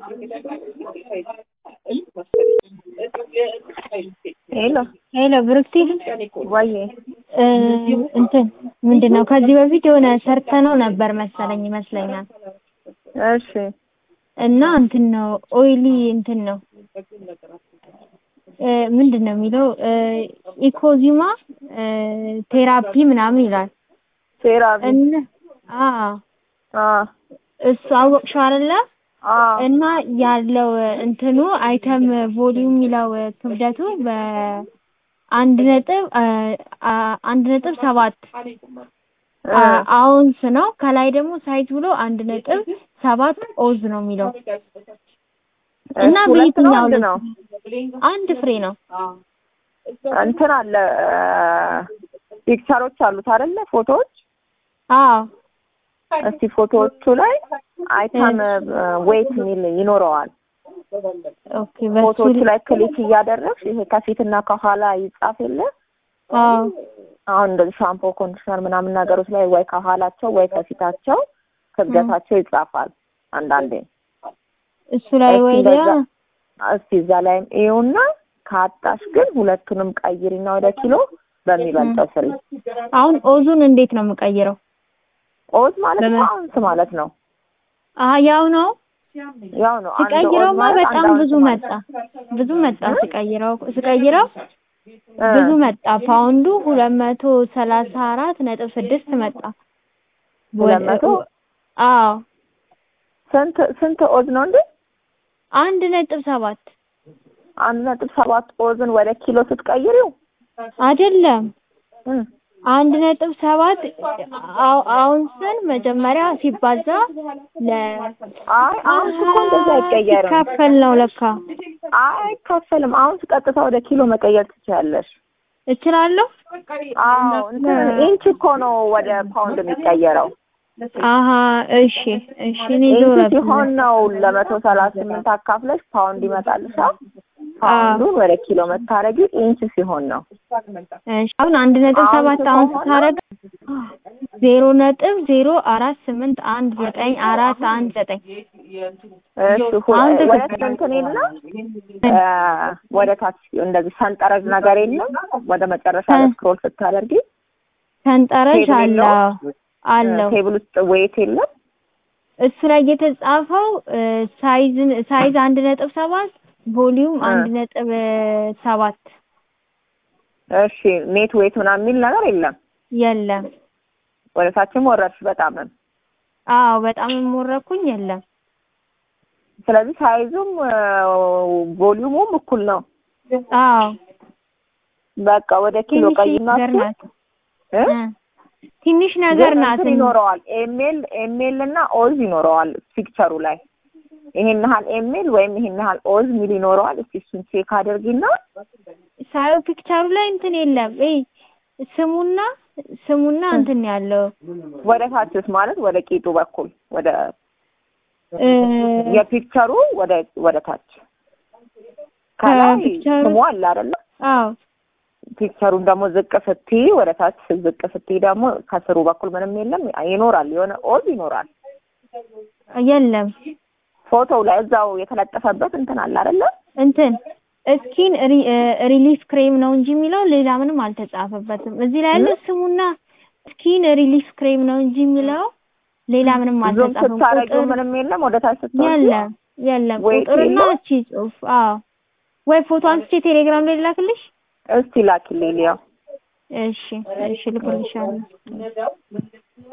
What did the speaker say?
ሄሎ ሄሎ ብሩክቲ ወይ እ እንትን ምንድን ነው ከዚህ በፊት የሆነ ሰርተነው ነበር መሰለኝ ይመስለኛል እሺ እና እንትን ነው ኦይሊ እንትን ነው እ ምንድን ነው የሚለው እ ኢኮዚማ እ ቴራፒ ምናምን ይላል ሴራቪ እና አ አ እሱ አወቅሽው አይደለ አ እና ያለው እንትኑ አይተም ቮሊዩም የሚለው ክብደቱ በአንድ ነጥብ አ- አ- አንድ ነጥብ ሰባት አ- አውንስ ነው። ከላይ ደግሞ ሳይዝ ብሎ አንድ ነጥብ ሰባት ኦዝ ነው የሚለው እና እሱ ሁለት ነው በየትኛው አንድ ላይ ነው አንድ ፍሬ ነው። እንትን አለ ፒክቸሮች አሉት አይደለ ፎቶዎች አዎ እስቲ ፎቶዎቹ ላይ አይተም ዌይት የሚል ይኖረዋል ኦኬ በሱ ፎቶዎቹ ላይ ክሊክ እያደረግሽ ይሄ ከፊትና ከኋላ ይጻፍ የለ አዎ አሁን እንደዚህ ሻምፖ ኮንዲሽነር ምናምን ነገሮች ላይ ወይ ከኋላቸው ወይ ከፊታቸው ክብደታቸው ይጻፋል አንዳንዴ እሱ ላይ እስቲ ወዲያ እንደዛ- እስቲ እዛ ላይም ይኸውና ካጣሽ ግን ሁለቱንም ቀይሪና ወደ ኪሎ በሚበልጠው ስሪ አሁን ኦዙን እንዴት ነው የምቀይረው? ኦዝ ማለት በምን? ነው አውንስ ማለት ነው አ ያው ነው ያው ነው አንድ ኦዝ ስቀይረውማ ማለት አንድ በጣም አውንስ ብዙ ማለት መጣ ብዙ መጣ ስቀይረው ስቀይረው እ ብዙ መጣ ፓውንዱ ሁለት መቶ ሰላሳ አራት ነጥብ ስድስት መጣ ሁለት መቶ አዎ ስንት ስንት ኦዝ ነው እንዴ አንድ ነጥብ ሰባት አንድ ነጥብ ሰባት ኦዝን ወደ ኪሎ ስትቀይሪው አይደለም እ አንድ ነጥብ ሰባት አው- አውንስን መጀመሪያ ሲባዛ ለ አይ አውንስ እኮ እንደዛ አይቀየርም ሲካፈል ነው ለካ አይ አይካፈልም አውንስ ቀጥታ ወደ ኪሎ መቀየር ትችያለሽ እችላለሁ አዎ እንትን ኢንች እኮ ነው ወደ ፓውንድ የሚቀየረው አሀ እሺ እሺ እኔ ኢንች ዞረብኝ ሲሆን ነው ለመቶ ሰላሳ ስምንት አካፍለሽ ፓውንድ ይመጣልሻል ፓውንዱን ወደ ኪሎ መታረጊ ኢንች ሲሆን ነው እሺ አሁን አንድ ነጥብ ሰባት አሁን ስታረግ ዜሮ ነጥብ ዜሮ አራት ስምንት አንድ ዘጠኝ አራት አንድ ዘጠኝ እሺ ሁ- አሁን ወደ ትክክል። እንትን የለም እ ወደ ታች እንደዚህ ሰንጠረዥ ነገር የለም ወደ መጨረሻ ላይ ስክሮል ስታደርጊ ሰንጠረዥ ቴብል አለው የለውም? አለው ቴብል ውስጥ ዌይት የለም እሱ ላይ የተጻፈው ሳይዝ ሳይዝ አንድ ነጥብ ሰባት ቮሊዩም እ። አንድ ነጥብ ሰባት እሺ ኔት ዌይት ምናምን የሚል ነገር የለም የለም። ወደ ታችም ወረድሽ በጣምም አዎ በጣም የምወረኩኝ የለም። ስለዚህ ሳይዙም ቮሊዩሙም እኩል ነው አዎ በቃ ወደ ኪሎ ትንሽ ቀይና ነገር ናት እ? እ። ትንሽ ነገር ግን ናት እንትን ይኖረዋል ኤሜል ኤሜል እና ኦዝ ይኖረዋል ፒክቸሩ ላይ ይሄን ያህል ኤሜል ወይም ይሄን ያህል ኦዝ ሚል ይኖረዋል እስቲ እሱን ቼክ አድርጊና ሳየው ፒክቸሩ ላይ እንትን የለም። እይ ስሙና ስሙና እንትን ያለው ወደ ታችስ ማለት ወደ ቂጡ በኩል ወደ እ፣ የፒክቸሩ ወደ ወደ ታች ከላይ ከፒክቸሩ- ስሙ አለ አይደለ አዎ ፒክቸሩን ደግሞ ዝቅ ስትይ ወደ ታች ዝቅ ስትይ ደግሞ ከስሩ በኩል ምንም የለም ይኖራል የሆነ ኦዝ ይኖራል የለም ፎቶው ላይ እዛው የተለጠፈበት እንትን አለ አይደለ እንትን ስኪን ሪሊፍ ክሬም ነው እንጂ የሚለው ሌላ ምንም አልተጻፈበትም። እዚህ ላይ ያለው ስሙና ስኪን ሪሊፍ ክሬም ነው እንጂ የሚለው ሌላ ምንም ዙም አልተጻፈም። ስታረጊው ቁጥር ምንም የለም ወደ ታች ስትወጪ የለም የለም ወይ ቁጥርና የለም? እቺ ጽሁፍ አዎ ወይ ፎቶ አንስቼ ቴሌግራም ላይ ላክልሽ። እስቲ ላኪልኝ ሊያው እሺ እሺ ልክልሻለሁ።